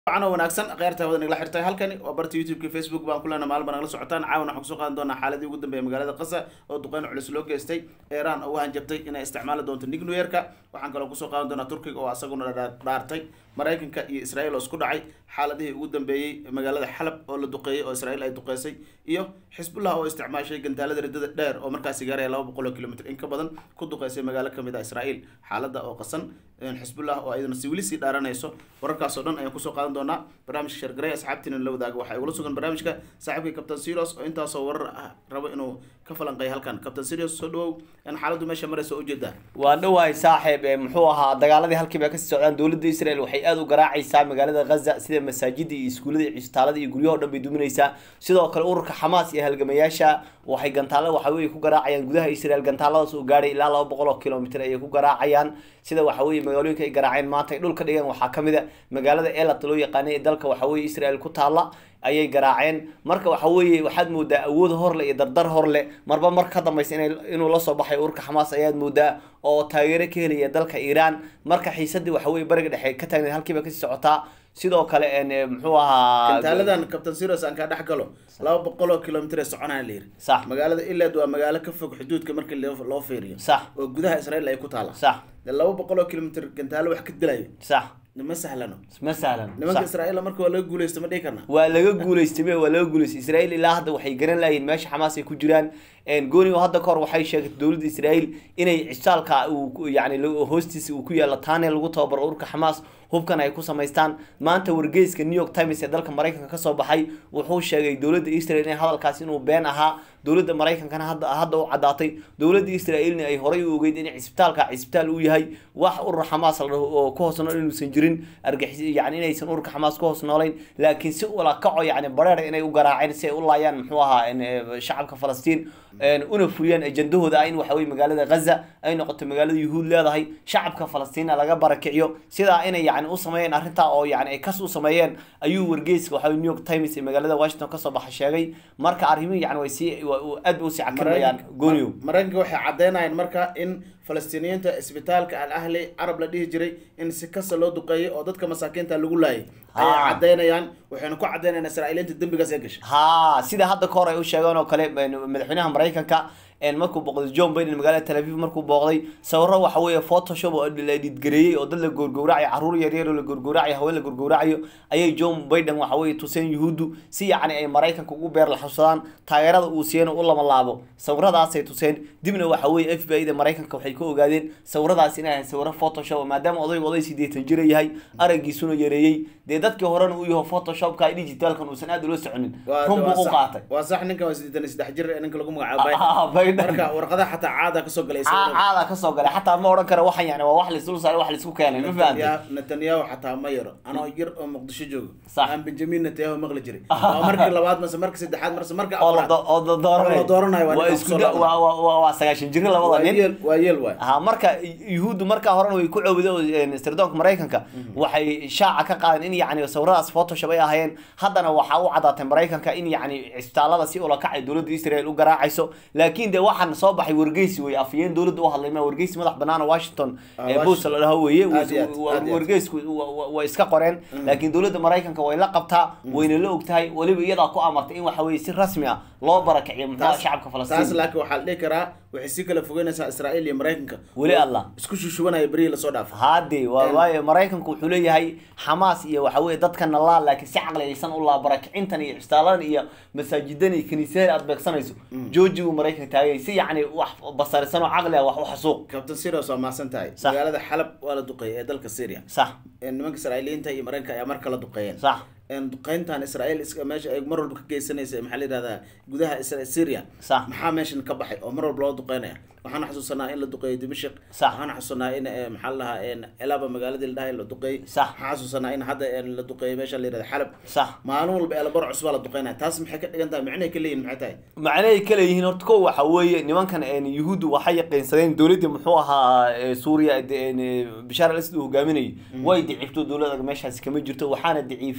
wacan oo wanaagsan kheyrta wada nagala xirtay halkani waa barta youtube-ka facebook baan kulena maalba nagala socotaan caawan waxaan kusoo qaadan doonaa xaaladii ugu dambeeya magaalada qasa oo duqeyn culus loo geystay iran oo u hanjabtay inay isticmaali doonto nuclear-ka waxaan kaloo kusoo qaadan doonaa turkiga oo asaguna dhaartay maraykanka iyo israel oo isku dhacay xaaladihii ugu dambeeyey magaalada xalab oo la duqeeyey oo israel ay duqeysay iyo xisbullah oo isticmaashay gantaalada riddada dheer oo markaasi gaaraya laba boqol oo kilomitr in ka badan ku duqeysay magaalo kamid ah israel xaalada oo qasan xisbullah oo ayaduna si weli sii dhaaranayso wararkaasoo dhan ayaan kusoo qaadan doonaa barnaamijka shargaray asxaabtiina la wadaaga waxaa igula sugan barnaamijka saaxiibkay captain serios oo intaasoo warar ah rabo inuu ka falanqeeyo halkan captain serios soo dhawow in xaaladdu meesha maraysa ujeedaa waa dhawahay saaxiib ee muxuu ahaa dagaaladii halkiiba kasii socdaan dowladda israel waxay aada u garaacaysaa magaalada ghaza sida masaajida iyo iskuullada iyo cisbitaalada iyo guryahoo dhan bay duminaysaa sidoo kale ururka xamaas iyo halgamayaasha waxay gantaalo waxa weye ku garaacayaan gudaha israel gantaaladaas oo gaadhay ilaa laba boqol oo kilomitr ayay ku garaacayaan sida waxa weye magaalooyinka ay garaaceen maanta ay dhulka dhigeen waxaa kamid a magaalada elat loo yaqaanay ee dalka waxa weye israel ku taala ayay garaaceen marka waxa weeye waxaad moodaa awood horle iyo dardar horle marba mar ka dambaysa ina inuu lasoo baxay ururka xamaas ayaad moodaa oo taageero ka helaya dalka iiraan marka xiisadii waxa weye bariga dhexe ka taagneed halkiiba kasii socotaa sidoo kale muxuu ahaa gantaaladan captain serios aan kaa dhex galo laba boqol oo kilomitr ee soconaya la yiri sax magaalada iled waa magaalo ka fog xuduudka markii loo fiiriyo sax oo gudaha israel ay ku taala sax laba boqol oo kilomitr gantaalo wax ka dilayo sax ma sahlano ma sahlan nimanka israel marka waa laga guuleysta ma dhihi karna waa laga guuleystay me waa laga guuleystay israel ilaa hadda waxay garan lahayiin meesha xamaas ay ku jiraan goni hadda kahor waxay sheegtay dowladda israel inay cisaalka uu yani hoostiisa uu ku yaalo taane lagu tababaro ururka xamaas hubkan ay ku samaystaan maanta wargeyska new york times ee dalka maraykanka kasoo baxay wuxuu sheegay dowladda israel in hadalkaas inuu been ahaa dowladda maraykankana hadda hadda u caddaatay dowladda israelna ay horay u ogeyd in cisbitaalka cisbitaal uu yahay wax urur xamaas la dhaho oo ku hoos nool inuusan jirin argixis yani inaysan ururka xamaas ku hoos noolayn laakiin si ula kaco yani bareer inay u garaaceen si ay u laayaan muxuu ahaa shacabka falastiin una fuliyaan ajandahooda ah in waxa weye magaalada ghaza ay noqoto magaalada yuhuud leedahay shacabka falastiina laga barakiciyo sidaa inay yani u sameeyeen arrintaa oo yani ay kas u sameeyeen ayuu wargeyska waxa new york times ee magaalada washington kasoo baxa sheegay marka arrimihi yani way sii aad ba usii cakimayaan gooniyo maraykanka waxay caddeynayaan marka in falastiiniyiinta isbitaalka al ahli carab la dhihi jiray in si kasta loo duqeeyay oo dadka masaakiinta lagu laayay ayay caddeynayaan waxayna ku caddeynayaan israa'iiliinta dembigaas ee gashay ha sida hadda ka hor ay u sheegeen oo kale madaxweynaha maraykanka markuu booqday john biden magaalada tel aviv markuu booqday sawiro waxa weeye photoshop oo la dhidgareeyey oo dad la goorgowracayo carruur yaryar oo la goorgowracayo haween la goorgowracayo ayay john biden waxa weye tuseen yuhuuddu si yacni ay maraykanka ugu beer laxusadaan taageerada uu siiyana u lama laabo sawiradaasay tuseen dibna waxa weye f b i da maraykanka waxay ka ogaadeen sawiradaas inay ahayn sawiro photoshop maadaama odaygu oday sideetan jira yahay araggiisuna yareeyey dee dadkii horena uu yaho photoshopka digitalkan uusan aad ula soconin run buu u qaatay waa sax ninkan waa sideetan iyo saddex jir ninka lagu magacaabo marka warqadaha xataa caada kasoo galay caada kasoo galay xataa ma odhan kara waxan yani waa wax laisdul saaray wax laisku keenay ma fahamtay netanyahu xataa ma yaro anoo yar oo muqdisho joogo aan benjamin netanyahu maqli jiray waa markii labaad mase markii saddexaad mase markii afraad oo la dooranayo waa isku waa sagaashan jiri labada nin waa yeel waay ha marka yuhuuddu markaa horena way ku cowday sirdoonka maraykanka waxay shaaca ka qaadeen in yani sawiradaas photoshop ay ahaayeen haddana waxaa u caddaatay maraykanka in yani cisbitaalada si ula kacay dowladda israel u garaacayso laakiin de waxaan soo baxay wargeysi wey afayeen dowladda u hadlay ma wargeysi madax banaana washington ee boost la dhaho weeye wargeysku way iska qoreen laakiin dowladda maraykanka way la qabtaa wayna la ogtahay weliba iyadaa ku amartay in waxa weye si rasmi ah loo barakiciyo muxuu shacabka falastiin taas laakiin waxaa la dhihi karaa waxay si kala fogeynaysaa israa'iil iyo maraykanka weli allah isku shushubanaya berihii lasoo dhaafay hade waa waayo maraykanku wuxuu leeyahay xamaas iyo waxa weye dadkana laa laakiin si caqliyaysan u laa barakicintan iyo cisbitaaladan iyo masaajidan iyo kiniisyada aad beegsanayso jooji uu maraykanka taagay si yacni wax basarisan oo caqli ah wax u xasuuq captain serios waa mahadsan tahay magaalada xalab waa la duqeeyay ee dalka syria sax nimanka israa'iiliyiinta iyo maraykanka ayaa mar kala duqeeyeen sax duqeyntan israel meesha ay mar walba ka geysanaysa maxaa la yihahdaa gudaha syria sax maxaa meeshan ka baxay oo mar walba loo duqeynaya waxaan xasuusanaa in la duqeeyo dimashik sax waxaan xasuusanaa in maxaa la dhahaa elaba magaaladii la dhahay la duqeeyey sax waxaan xasuusanaa in hadda la duqeeyo meesha la yihahda xalab sax maalin walba eelabar cusbaa la duqeynaya taas maxay ka dhigan tahay macnahay ka leeyihin maxay tahay macnahay ka leeyihiin horta ko waxa weeye nimankan yuhuuddu waxay yaqiinsadeen dowladdii muxuu ahaa suuriya bishaar al asad uu hogaaminayay way dicifto dowlada meeshaasi kama jirto waxaana daciifiyey jabhadii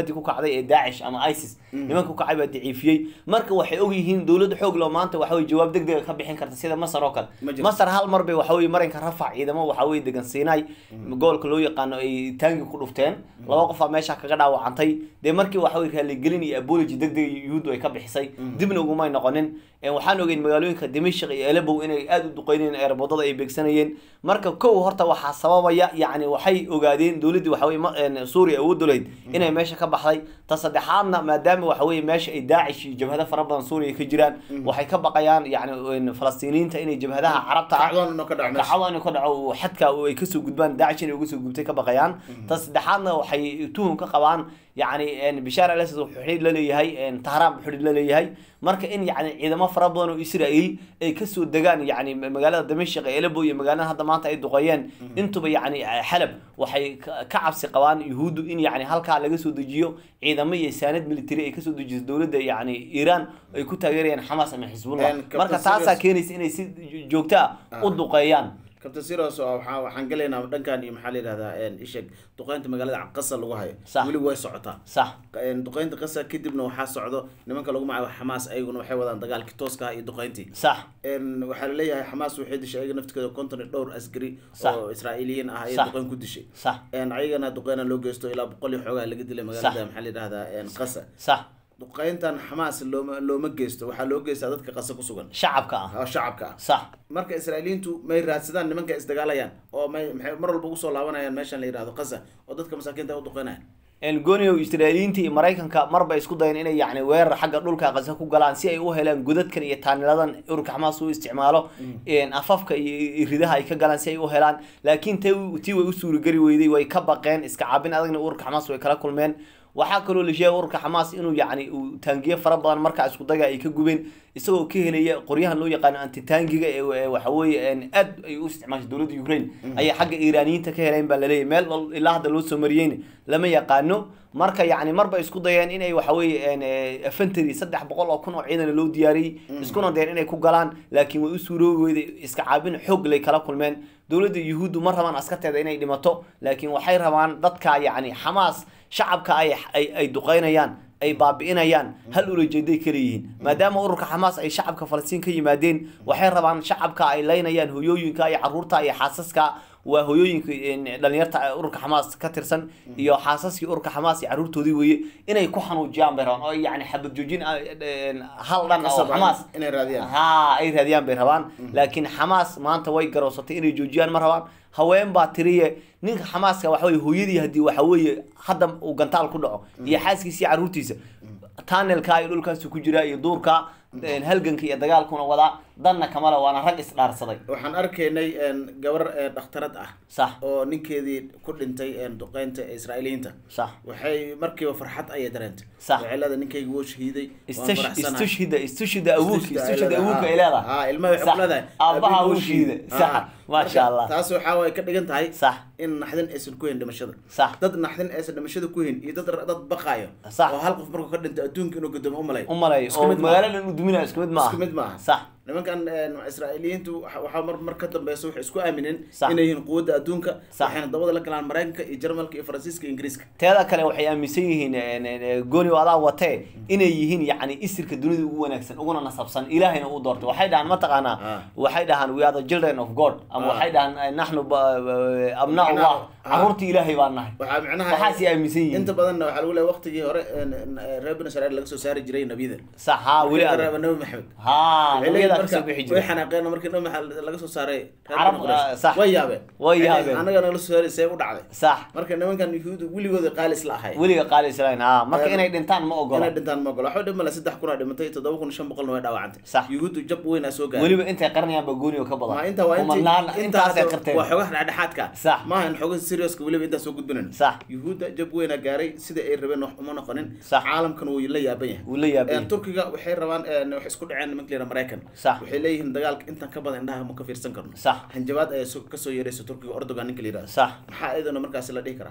jabhadii ku kacday ee daacish ama isis nimanka ku kacay baa daciifiyey marka waxay ogyihiin dowladda xoog loo maanta waxa weye jawaab deg dega ka bixin karta sida masar oo kale Ma jirto. masar hal mar bay waxa weye marinka rafac ciidamo waxa weye degan siinay gobolka loo yaqaano ay taangi ku dhufteen laba qofaa meesha kaga dhaawacantay dee markii waxa weye raaligelin iyo apology deg deg yuhuuddu ay ka bixisay dibna ugumay noqonin Een, waxaan ogeyn magaalooyinka dimashq iyo elebow inay aada u duqeynayeen eerbodada ay beegsanayeen marka kow horta waxaa sababaya yacni waxay ogaadeen dowladdii waxa weye ma- een, suuriya awooddu lahayd inay meesha ka baxday ta saddexaadna maadaama waxa weye meesha ay daacish iyo jabhado fara badan suuriya ka jiraan waxay ka baqayaan yacni een, falastiiniyiinta inay jabhadaha carabta ah kacdoon inuu ka dhaco meesha kacdo inuu ka dhaco oo xadka oo ay kasoo gudbaan daacish inay uga soo gubtay ka baqayaan ta saddexaadna waxay tuhum ka qabaan yacni een, bishaar al asad wuxuu xidhiidh la leeyahay een, tahraan buu xidhiidh la leeyahay marka in yacni ciidamo fara badan oo israa'iil ay kasoo degaan yacni magaalada damashq ee elebo iyo magaalada hadda maanta ay duqeeyeen intuba yacni xalab waxay ka ka cabsi qabaan yuhuuddu in yacni halkaa laga soo dejiyo ciidamo iyo saanad military ay kasoo dejiso dowladda yacni iiraan ay ku taageerayaan xamaas ama xisbullah Een, Captain marka taasaa Sirius- keenaysa inay si joogto ah u duqeeyaan kabtan siros oo waxaa waxaan gelaynaa dhankan iyo maxaa la yidhahdaa een, isheg duqeynta magaalada qasa lagu hayo Sax. weli way socotaa sax Een, duqeynta qasa kadibna waxaa socdo nimanka lagu magacaabo xamaas ayaguna waxay wadaan dagaalkii tooska ah iyo duqeyntii sax Een, waxaa laleeyahay xamaas waxay dishay ayaga naftikooda konton iyo dhowr askari Sax. oo israa'iiliyiin ah ayay Sax. duqeyn ku dishay sax Een, ayagana duqeyna loo geysto ilaa boqol iyo xoogaa laga dilay magaalada Sax. maxaa la yidhahdaa een, qasa sax duqeyntan xamaas looma looma geysto waxaa loo geystaa dadka qasa ku sugan shacabka ah oo shacabka ah sax marka israa'iiliyiintu may raadsadaan nimanka isdagaalayaan oo may maxay mar walba ugu soo laabanayaan meeshan la yidhahdo qasa oo dadka masaakiinta ay u duqeynayaan elgonio israa'iiliyiinta iyo maraykanka marba isku dayeen inay yacni weerar xagga dhulka qasa ku galaan si ay u helaan godadkan iyo taaniladan ururka xamaas u isticmaalo een, afafka iyo iyo ridaha ay ka galaan si ay u helaan laakiin t tii way u suurageli weyday way ka baqeen iska caabin adagna ururka xamaas way kala kulmeen waxaa kaloo la sheegay ururka xamaas inuu yacni uu taangiye fara badan markaa isku daga ay ka gubeen isagoo ka helaya qoryahan loo yaqaano antitaangiga ee ee waxa weeye een, aad ay u isticmaashay dowladda ukraine ayay xagga iiraaniyiinta ka heleen baa laleeyahay meel wal- ilaa hadda loo soo mariyeyna lama yaqaano marka yacni marba isku dayeen inay waxa weeye een, ee, infantry saddex boqol oo kun oo ciidan loo diyaariyey iskuna dayeen inay ku galaan laakiin way u suuroobi weyday iska caabin xoog lay kala kulmeen dowladda yuhuuddu ma rabaan askarteeda inay dhimato laakiin waxay rabaan dadka yacni xamaas shacabka ay ay ay duqeynayaan ay baabi'inayaan hal ulajeeday kala yihiin maadaama ururka xamaas ay shacabka falastiin ka yimaadeen waxay rabaan shacabka ay leynayaan hoyooyinka iyo caruurta iyo xaasaska waa hoyooyinka een, dhalinyarta ee ururka xamaas ka tirsan iyo xaasaskii ururka xamaas iyo caruurtoodii weeye inay ku xanuujiyaan bay rabaan oo yacni xabad joojin ah, een, hal dhan oo Qasab ah xamaas inay raadiyaan ha ay raadiyaan bay rabaan laakiin xamaas maanta way garoosatay inay joojiyaan ma rabaan haween baa tiriye ninka xamaaska waxa weye hooyadii haddii waxa weeye hadda uu gantaal ku dhaco iyo xaaskiisa iyo caruurtiisa tunnelka iyo dhulkaasi ku jira iyo duurka een, halganka iyo dagaalkuna wadaa danna kamale waana rag isdhaarsaday waxaan arkaynay een, gabar ee dhakhtarad ah sax oo ninkeedii ku dhintay een, duqeynta ee israa'iiliyiinta sax waxay markiiba farxad ayay dareentay Sax. waxay leedahay ninkayga wuu shahiiday waan istash faraxsanahay. istushhida istushida awoodka Istushida ay istushida leedahay. awoodka ay leedahay Ah, ilmaha waxay Sax. ku leedahay aabaha aabihii uu wuu shiiday shiiday. sax Ah, maasha marka allah taas waxaa way ka dhigan tahay sax in naxdin aysan ku hayn dhimashada sax dad naxdin aysan dhimashada ku hayn iyo dad dad baqaayo Sax. oo hal qof markuu ka dhinto adduunka inuu gudoomo u malay u malay Isku oo mid maaha. magaaladan uu duminayo isku mid maaha isku mid maaha sax nimankan een, israa'iiliyiintu waxa waxaa mar mar ka dambeysa waxay isku aamineen Sax. inay yihiin quwadda adduunka Sax. waxayna dabada la galaan maraykanka iyo jarmalka iyo faransiiska iyo ingiriiska teeda kale waxay aaminsan yihiin een, een, gooni oo adaa watee inay yihiin yacni isirka dunida ugu wanaagsan uguna nasabsan ilaahayna uu doortay waxay dhahaan mataqaanaa Ah. waxay dhahaan we are the children of god ama Ah. waxay dhahaan eh, naxnu ba- ba- abnaa Macnaha- allah ah. caruurtii ilaahay baan nahay waxaa micnaha waxaasay aaminsan yihiin inta badanna waxaa lagu leeyahay waqtigii hore een, een, reer bani israa'iil laga soo saari jiray nabiyada sax haa weli Markii adag reeba nabi maxamed haa Waxay leeyihiin nabiyadaa marka kasoo bixi way jiray xanaaqeen markii nabi maxamed laga soo saaray reer Carab, Bani Quraysh. ah, sax. way yaabeen Way Waxay yaabeen. leeyihiin, annaga nala soo saaray see u dhacday sax marka nimankan yuhuudu weligooda qaali isla ahay weliga qaali islayn haa marka Eh, inay dhintaan ma ogola inay dhintaan ma ogolo waxba dhimale saddex kun aa dhimatay toddoba kun shan boqolna way dhaawacantay Sax. yuhuuddu jab weyn aa soo gaaray weliba intay qarnayaan baa gooni oo ka ma badan inta waa intii kumanaan intaasay intaas qarteen waa xogaha dhexdhexaadka Sax. maaha in xogaha serioska weliba intaas soo gudbinayn sax yuhuudda jab weynaa gaaray sida ay rabeen wax uma noqonin Sax. caalamkan wuu la yaaban yahay wuu la yaabay Een, turkiga waxay rabaan een, waxay isku dhaceen nimanka la yidhaha maraykan Sax. waxay leeyihiin dagaalka intan ka badan indhaha ma ka fiirsan karno sax hanjabaad ayaa so- kasoo yeeraysa turkiga ordogan ninka la yidhahdo sax maxaa iyadana markaasi la dhihi karaa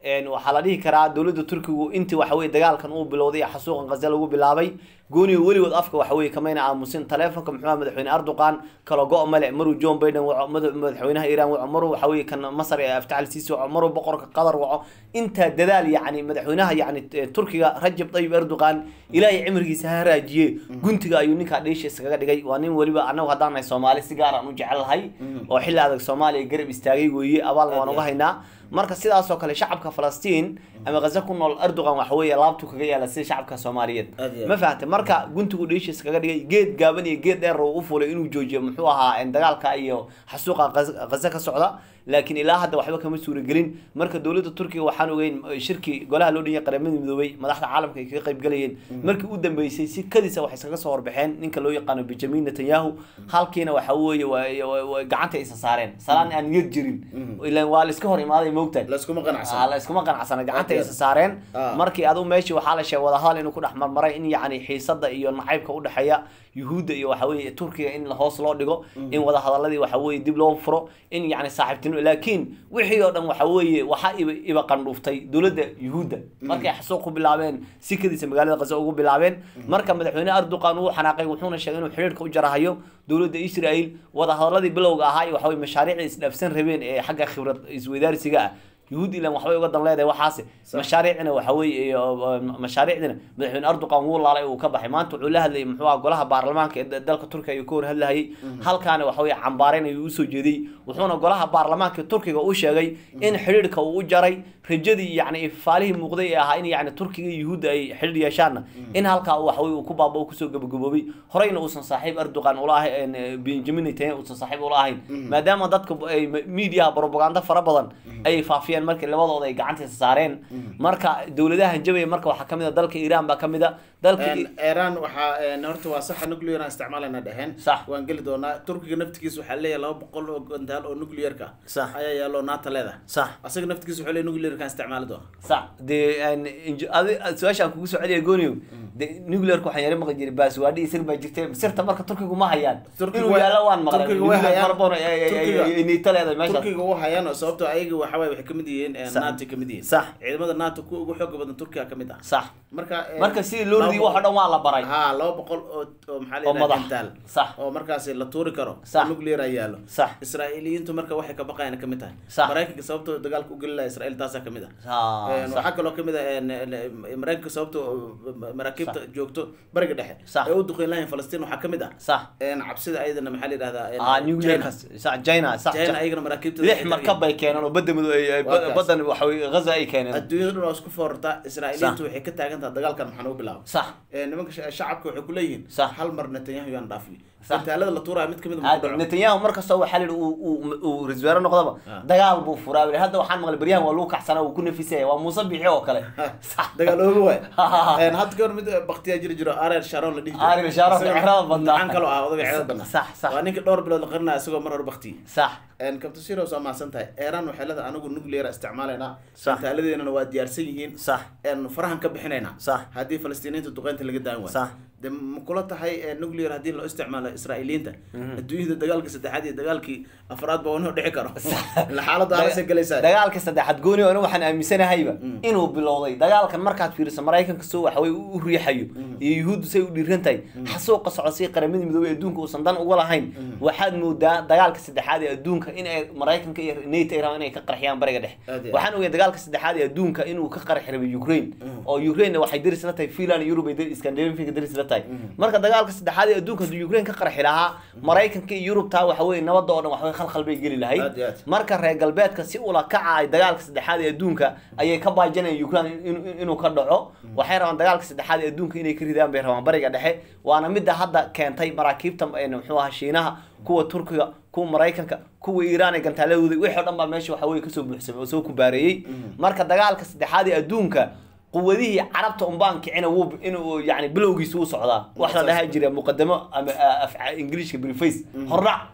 een, waxaa la dhihi karaa dowladda turkigu intii waxa weye dagaalkan uu bilowday ee xasuuqan qaze lagu bilaabay gooniga weligood afka waxa weye kamayna aamusin taleefonka muxuu ahaa madaxweyne erdogan kala go' male maruu john biden waco mada- madaxweynaha iiraan waco maruu waxa weye kan masar ee aftaxal siisi waco maruu boqorka qatar waco intaa dadaal yacni madaxweynaha yacni eh, turkiga rajab tayyib erdogan ilaahay cimrigiisa ha raajiye guntiga ayuu ninkaa dheesha iskaga dhigay waa nin weliba anagu haddaan nahay soomaali si gaar aan u jecelahay oo xilli adag soomaaliya garab istaagay weeye abaalna waan uga haynaa marka sidaasoo kale shacabka falastiin ama ghaza ku nool erdogan waxa weeye laabtu kaga yaala sida shacabka soomaaliyeed Aad iyo aad. ma fahamtay marka guntigu dheeshiis kaga dhigay geed gaaban iyo geed dheer uu u fulay inuu joojiyo muxuu ahaa en, dagaalka iyo xasuuqa Ghaza- ghaza ka socda laakiin ilaa hadda waxba kama suuragelin marka dowladda turkiga waxaan ogeyn eh, shirki golaha loo dhanyay qaramada midoobay madaxda caalamka ay kaga qayb galayeen markii u dambeysay si kadisa waxay iskaga soo horbaxeen ninka loo yaqaano benjamin netanyahu halkiina waxa weeye waa- waa- waa gacanta isa saareen salaan aan niyad jirin ilaan waa la iska hor imaaday moogtahay layskuma Ah, qanacsan la iskuma qanacsana gacanta Okay. isa saareen Ah. markii adu meeshii waxaa la sheegay wadahadal inuu ku dhex marmaray in yacni xiisada iyo nacaybka udhexeeya yuhuudda iyo waxa weeye turkiga in la hoos loo dhigo in wadahadaladii waxa weeye dib loo furo in yacni saaxiibtinimo laakiin wixii oo dhan waxa weeye waxaa iba iba qandhuuftay dowladda yuhuudda markay xasuuq ku bilaabeen sikadiisa magaalada qaza ugu bilaabeen marka madaxweyne erdogan uu xanaaqay wuxuuna sheegay inuu xiriirka u jarahayo dowladda israel wadahadaladii bilowga ahaa iyo waxa weye mashaariicda isdhaafsan rabeen ee xagga khibrad isweydaarsiga ah yuhuud ilan waxbay uga dan leedahay waxaase mashaariicna waxa weeye iyo, uh, mashaariicdina madaxweyne erdogan wuu laalay uu ka baxay maanta wuxuu la hadlayay muxuu aha golaha baarlamaanka ee da- dalka turkiga ayuu ka hor hadlayay halkaana waxa weye cambaarayn ayuu usoo jeediyey wuxuuna golaha baarlamaanka turkiga u sheegay in xidhiidhka uu u jaray rajadii yacni ifaalihii muuqday ee ahaa in yacni turkiga iyo yuhuudda ay xidhiidh yeeshaanna in halkaa uu waxaweye uu ku baaba uu kusoo gabagaboobay horeyna uusan saaxiib erdogan ula ahayn benjamin netanyahu uusan saaxiib ula ahayn maadaama dadka ay miidiyaha propaganda fara badan ayay faafiyeen markii labadooda ay gacantiisa saareen marka dowladahan jabaya marka waxaa kamid a dalka iiraan baa kamid a dalka iran waxaa een, horta waa saxa nuclear aan isticmaalayna dheheen Sax. waan geli doonaa turkiga naftigiisa waxaa leeyahay laba boqol oo gantaal oo nuclearka Sax. ayaa yaalo naata leedahay sax asaga naftigiisa wuxuu leeyahay nuclearkaan isticmaali doona sax dee een, inj- adi- su-aashaan kugu soo celiya gooniyo de nuclearka waxaan yara maqli jiray baaswaadhi isir baa jirtay sirta marka turkigu ma hayaan Turkigu inuu way- yaalo waan maqlay Turkigu way nuclear hayaan. fara badan ay- ay- ay- Turkiga- ay- ay niito leedahay meeshaas turkiga u hayaan oo sababtoo ayaga waxa waaye waxay kamid yihiin een, Sax. nato kamid yihiin Sax. ciidamada nato kuwa ugu xooga badan turkiga kamid ah sax marka een, marka sidii loo ridiyay laba wax oo dhan waa la baray ha laba boqol oo oo maxaa la oo yidhaha madax gantaal sax oo markaasi la tuuri karo Sax. oo nuclear ay yaalo sax israa'iiliyiintu marka waxay ka baqayaan kamid tahay Sax. maraykanka sababtoo dagaalka u geli laha israa'iil taasaa kamid ah Ah, Een, sax. waxaa kaloo kamid ah een, een, maraykanka sababtoo maraakiibta joogto bariga dhexe Sax. ee u duqeyn lahayn falastiin waxaa kamid ah sax een, cabsida ayadana maxaa la yidhahdaa een, ah China. nuclearkaas sax china sax China ayagana maraakiibta lix markab bay keeneen oo badda madu ay ay- Waa kaas. baddan waxa weye ghaza ay keeneen adduunyada dhan waa isku foorartaa israa'iiliyiintu waxay ka taagan tahay dagaalkan maxaa nagu bilaaba sax Een, nimanka sha- shacabka waxay kuleeyihiin Sax. hal mar netanyahu yaan dhaafni Sax. gantaalada la tuuraya mid kamid aad netanyahu markastoo waxaa la yidhi uu uu uu ra-iisul wasaare noqdaba Ah. dagaal buu furaa bili hadda waxaan maqlay baryahan waa lagu kacsana uu ku nafisaya waa muuse bixi oo kale sax dagaal ooga waay Een, hadda kahor mid baktiyaa jiri jiro ariel sharon la dhihi jiray. Ariel Sharon, Isaga ciyaarada badnaa. gacan kaloo ah odaga ciyaarada badnaa sax sax waa ninka dhowr bilood la qarinaya isagoo mar hore baktiyey sax kabta siros waa mahadsan tahay eeran waxay leedahay anigu nuclear isticmaalaynaa Sax. gantaaladeennana waa diyaarsan yihiin sax een, farahan ka bixinaynaa sax haddii falastiiniinta duqeynta laga daan waayo sax de ma kula tahay ee, nuclear haddii loo isticmaalo israa'iiliyiinta adduunyada dagaalkii saddexaad iyo dagaalkii afraad ba wanoo dhici karo ila xaaladda halasay galaysaa dagaalka saddexaad gooni oo waxaan aaminsanahayba inuu bilowday dagaalkan markaad fiiriso maraykanka soo waxaway u riixayo iyo yuhuuddu say u dhiiran tahay xasuuqa socda si qaramada midoobey adduunka uusan dan uga lahayn waxaad moodaa dagaalka saddexaad ee adduunka in ay maraykanka iyo nato ay rabaan inay ka qarxiyaan bariga dhexe Aad iyo aad. waxaan ogay dagaalka saddexaad ee adduunka inuu ka qarxi rabay ukraine oo ukraine waxay daris la tahay finland iyo yurub ay dar- scandinavianka daris la tahay marka dagaalka saddexaad ee adduunka hadduu ukraine ka qarxi lahaa maraykanka iyo yurub taa waxa weye nabadda oo dhan waxaway khalkhal bay geli lahayd Aad iyo aad. marka reer galbeedka si ula kaca ay dagaalka saddexaad ee adduunka ayay ka baajanayaan ukraine in- in- inuu ka dhaco waxay rabaan dagaalka saddexaad ee adduunka inay ka ridaan bay rabaan bariga dhexe waana midda hadda keentay maraakiibta ee muxuu ahaa shiinaha kuwa turkiga kuwa maraykanka kuwa iiraan ee gantaaladooda wixii oo dhan baa meesha waxa weye kasoo buuxsamay oo soo kubaareeyey marka dagaalka saddexaad ee adduunka quwadihii carabta unbaan kicina wuu inuu yani bilowgiisa u socdaa wax la dhaha jira muqadamo ama ah, af ingiliishka briface hordhac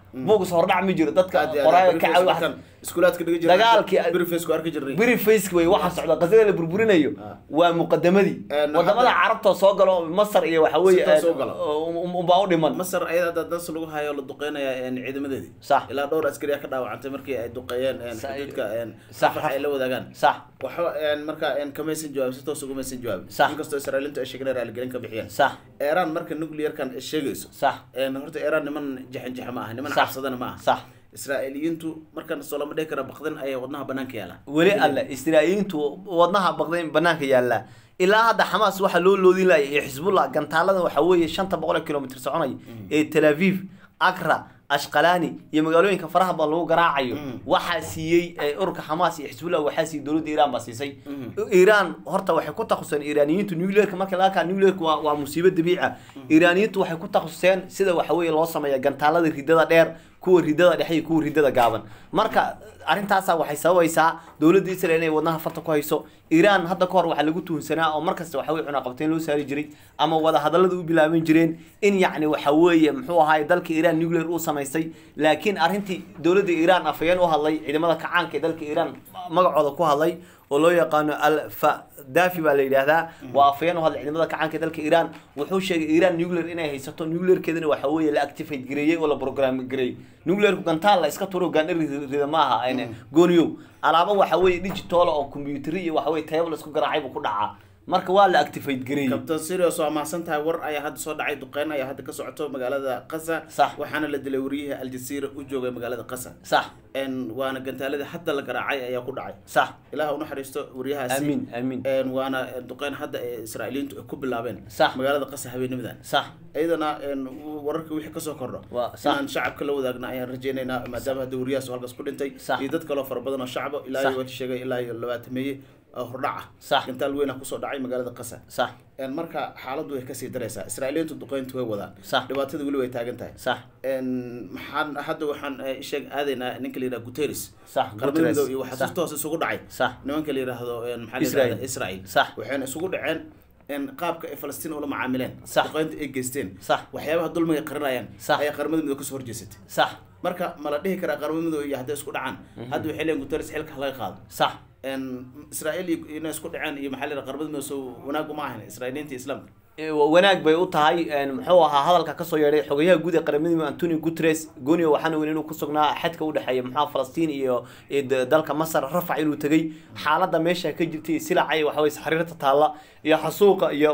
buugas hordhac ma jiro dadka Aad iyo aad, qoraaga ka Beriface caawi markaan iskuulaadka dhiga jirnay, Dagaalkii- Beriface ku arki jirnay beri faceka wey waxa socda qasada la burburinayo Ah. waa muqadamadii Een, wadamada hadda- carabta soo galo masar iyo waxa weeye Si toos u galo. unbaa u dhiman masar ayada hadda das lagu hayo la duqeynaya een, ciidamadeedii Sax. ilaa dhowr askari ka dhaawacantay markii ay duqeeyeen een, Sa- xuduudka een, Sax. rafax ay la wadaagaan sax waxba een, marka een, kamaysan jawaabin si toos ugumaysan jawaabin Sax. inkastoo israailiintu ay sheegeen raaligelin ka bixiyeen sax iiraan marka nuclearkan ay sheegayso sax een, horta iiraan niman jaxanjaxa ma aha niman Sax. cabsadana ma aha sax israa'iiliyiintu markan soo lama dhihi kara baqdin ayay wadnaha banaanka yaala weli alle israa'iiliintu wadnaha baqdayn banaanka yaalla ilaa hadda xamaas waxaa loo loodin laaya iyo xisbullah gantaaladan waxaa weeye shanta boqol oo kilomitr soconaya ee tel aviv akra ashqalani iyo magaalooyinka faraha badan lagu garaacayo waxaa siiyey ee, ururka xamaas iyo xisbullah waxaa siiyey dowladda iiraan baa siisay iiraan horta waxay ku takhasuseen iiraaniyiintu nuclearka marka laga kaa nuclearka waa, waa musiibo dabiici ah iiraaniyiintu waxay ku takhasuseen sida waxa weeye loo sameeya gantaalada ridada dheer kuwa ridada dhexe iyo kuwa ridada gaaban marka arrintaasa waxay sababaysaa dowladda israel inay wadnaha farta ku hayso iiraan hadda ka hor waxaa lagu tuhunsanaa oo markasta waxa weye cunaqabteyn loo saari jiray ama wada hadallada u bilaaban jireen in yacni waxa weeye muxuu ahaay dalka iiraan nuclear uu samaystay laakiin arrintii dowladda iiraan afayeen u hadlay ciidamada kacaanka ee dalka iiraan magacooda ku hadlay oo loo yaqaano alfadafi baa la yidhaahdaa waa afayeen u hadlay ciidamada kacaanka ee dalka iiraan wuxuu sheegay iiraan nuclear inay haysato nuclearkeedana waxa weeye la activate gareeyey oo la program gareeyey nuclearku gantaal la iska turo gaandhar rida ma aha ayna gooniyow alaabo waxa weeye digital oo computer iyo waxa weeye table isku garaacay buu ku dhacaa marka waa la activate gareeyey kabtan sirios waa mahadsan tahay war ayaa hadda soo dhacay duqeyn ayaa hadda ka socoto magaalada qasa Sax. waxaana la dilay wariyihii aljazeera u joogay magaalada qasa sax een waana gantaaladii hadda la garaacay ayaa ku dhacay sax ilaah u naxariisto waryahaasi amiin amiin een waana duqeyn hadda ee israa'iiliintu ay ku bilaabeen Sax. magaalada qasa habeenimadan sax iyadana een wararka wixii kasoo kordho Waa, sax. inaan shacabka la wadaagna ayaan rajaynaynaa maadaama hadda wariyahaas oo halkaas ku dhintay Sax. iyo dad kaloo fara badan oo shacbo ilaa Sax. iyo wati sheegay ilaa iyo labaatameeye oo hordhac ah Sax. gantaal weyn ah kusoo dhacay magaalada qasa sax een marka xaaladdu way kasii daraysaa israa'iiliintu duqeyntu way wadaan Sax. dhibaatada weli way taagan tahay sax een maxaan hadda waxaan eh, isheeg aadaynaa ninka la yidhaha guterres Sax, qaramada Guterres. midoobe iyo waxaa Sax. si toos isugu dhacay Sax. nimanka la yidhaahdo een, maxaa la Israel. yidhahdaa israel Sax. waxayna isugu dhaceen in qaabka ay falastiin ula macaamileen Sax. duqeynta ay geysteen Sax. waxyaabaha dulmiga qarinayaan Sax. ayaa qaramada midoobe kasoo horjeesatay sax marka ma la dhihi karaa qaramada midoobe iyo hadday isku dhacaan hadda waxay leeyihin guterres xilka laga qaado sax een israel iyo inay isku dhaceen iyo maxaa la yidhaha qaramada midoobe soo wanaag uma ahan israa'iiliinta iyo islaamka Ee, wa- wanaag bay u tahay een, muxuu ahaa hadalka kasoo yeedhay xogayaha guud ee qaramada midoobe antonio guterres gonio waxaana weyn inuu ku sugnaa xadka u dhexeeya muxuu ahaa falastiin iyo iyo d- dalka masar rafac inuu tegey xaaladda meesha ka jirtay iyo silacay waxa weye xariirta taalla iyo xasuuqa iyo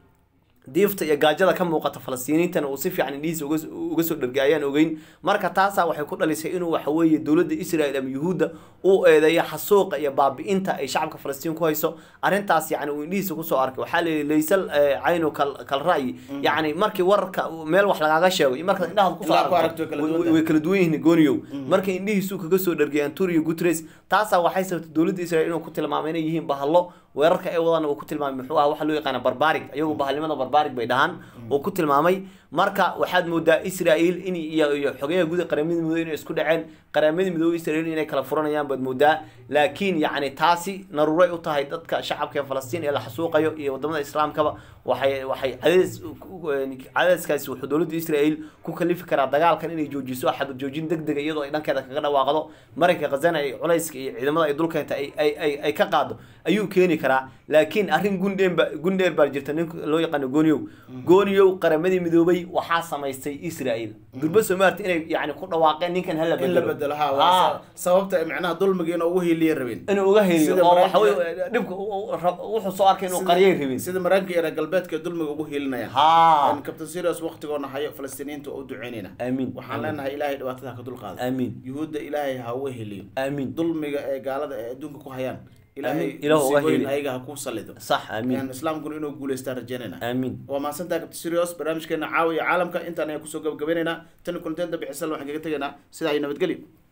diifta iyo gaajada ka muuqata falastiiniintana uu si fiican indhihiisa uga uga soo dhargay ayaan ogeyn marka taasaa waxay ku dhalisay inuu waxa weeye dowladda israel ama yuhuudda uu eedeeyo xasuuqa iyo baabi'inta ay shacabka falastiin ku hayso arrintaas yacni uu indhihiisa kusoo arkay waxaa la yidhi laysal eh, caynu kal kal ra'yi yacni markii wararka meel wax lagaaga sheego iyo markaad indhahaad kusoo Ilaa ku aragto aragto way kala way- duwan way kala duwan yihiin gooniyow marka indhihiisuu kaga soo dhargay antonio guterres taasaa waxay sababtay dowladda israel inuu ku tilmaamay inay yihiin bahallo weerarka ay wadaan uu ku tilmaamay muxuu ah waxa loo yaqaana barbaarig ayagu bahalnimada barbaarig bay dhahaan uu ku tilmaamay marka waxaad moodaa israel in iyo iyo xogeyaha guud ee qaramada midoobe inay isku dhaceen qaramada midoobe israel inay kala furanayaan baad moodaa laakiin yacni taasi naruuray u tahay dadka shacabka ee falastiin ee la xasuuqayo iyo wadamada islaamkaba waxay waxay cadays cadayskaasi wuxuu dowladda israel ku kalifi karaa dagaalkan inay joojiso xabad joojin deg dega iyadoo ay dhankeeda kaga dhawaaqdo marayka khazana ay culayska iyo ciidamada ay dulkeenta ay ay ay ay ka qaado ayuu keeni karaa laakiin arrin gundheer ba gundheer baa jirta nin loo yaqaano gooniyow gooniyow qaramadii midoobay waxaa samaystay israel durba somaarta inay yacni ku dhawaaqeen ninkan hala in la bedelo bedelo ha Ah. waa sababta ay macnaha dulmiga inuu ugu hiiliya rabeen inuu uga heliyo Sida oo waxa Maraykanka- weye dhibka u- u- rab- wuxuu soo arkay inuu Sida- qaryay rabin sida maraykanka iyo reer galbeedka dulmiga ugu hiilinayaan ha kabtan sirius waqtigoona hayo falastiiniinta oo u duceynayna amiin waxaan leenahay ilaahay dhibaatada ha ka dulqaado amiin yuhuudda ilaahay ha uga heliyo amiin dulmiga ee gaalada ee adduunka ku hayaan ilaahay Amiin. Ilaahu uga musiibooyin heli. ayaga ha ku salido sax amiin Een, islaamkuna inuu guuleystaan rajeynayna amiin waa mahadsantaha kabtan sirius barnaamijkeena caawiya caalamka intaan ayaan kusoo gabagabaynaynaa tan kulanteen dambe xisan waxaan kaga tegaynaa sidaa iyo nabadgelyo